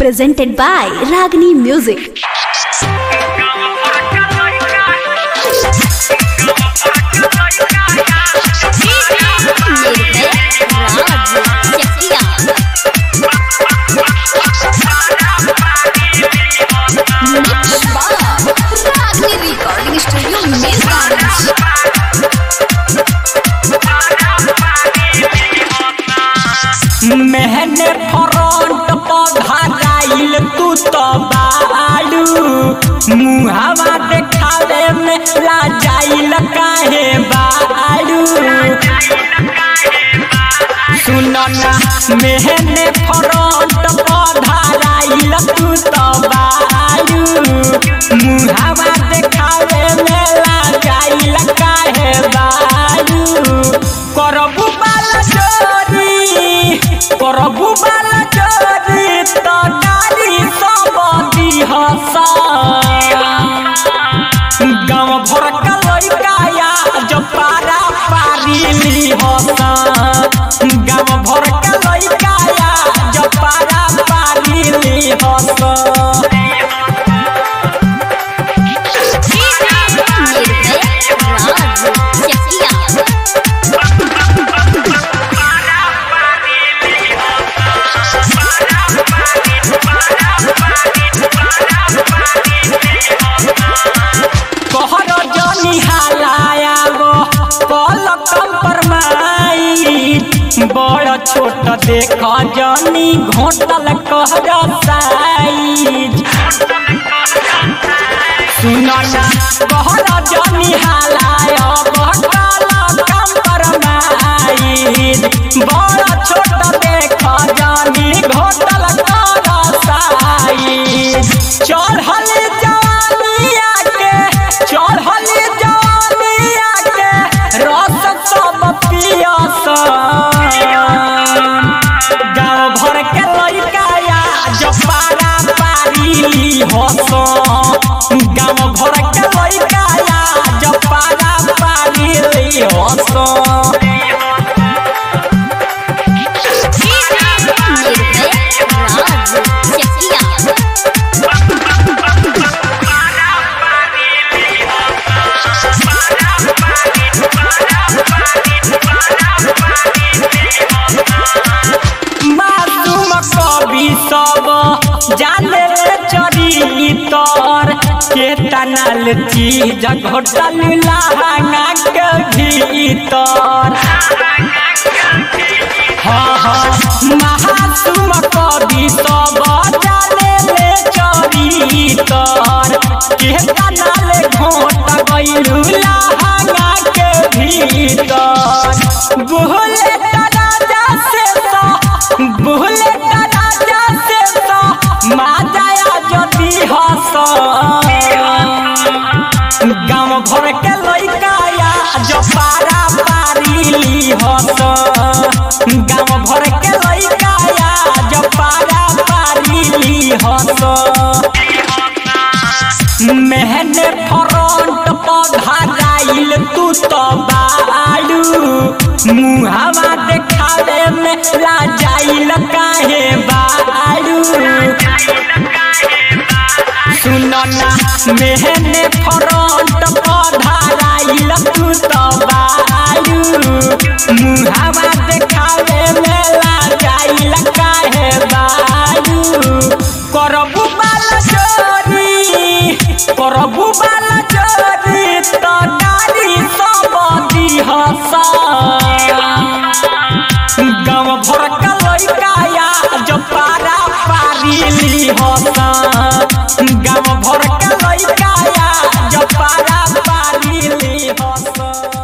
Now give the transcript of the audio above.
presented by Ragini Music. recording studio Milgans. मेहने front पधराइल तू तो बालू मुहावा देखावे में लाजाइल काहे बालू सुनो ना मेहने फ्रंट पधराइल तू तो बालू मुहावा देखावे में लाजाइल काहे बालू करबू बाला चोरी करबू बाला चोरी तो नारी सब दिहसा गाँव भर का लड़का या जो पारा पारी ली हसा गाँव भर का लड़का या जो पारा पारी ली हसा कहर जनी हालाया गो कल कंपरमाई बड़ छोट देख जनी घोटल कहर साइज सुनना कहर जनी हालाया बकल कंपरमाई बड़ छोट देख जनी घोटल कहर साइज चढ़ल जवानिया के चढ़ल जवानिया के रस सब पियस गाँव भर के लड़का या जो पारा पारी हस गाँव भर के लड़का या जो पारा पारी हस मासूम कवि सब जाने चरी तर के तनल चीज घोटल लहंगा के भीतर हाँ हाँ महासुम कवि सब जाने ले चरी तर के तनल घोट गइलू लहंगा के भीतर बोले राजा से तो बोले राजा से तो माजाया जदी हस गाँव भर के लड़का या जो पारा पारी हस गाँव भर के लड़का या जो पारा पारी हस मेहने फ्रंट पधराइल तू तो बालू मुहावा देखावे में लाजाइल काहे बालू सुनो ना मेहने फ्रंट पधराइल तू तो बालू मुहावा देखावे में लाजाइल काहे बालू करबू बाला चोरी करबू बाला चोरी तो नारी सब दिहसा गाँव भर का लड़का या जो पारा पारी ली हसा गाँव भर का लड़का या जो पारा पारी ली हसा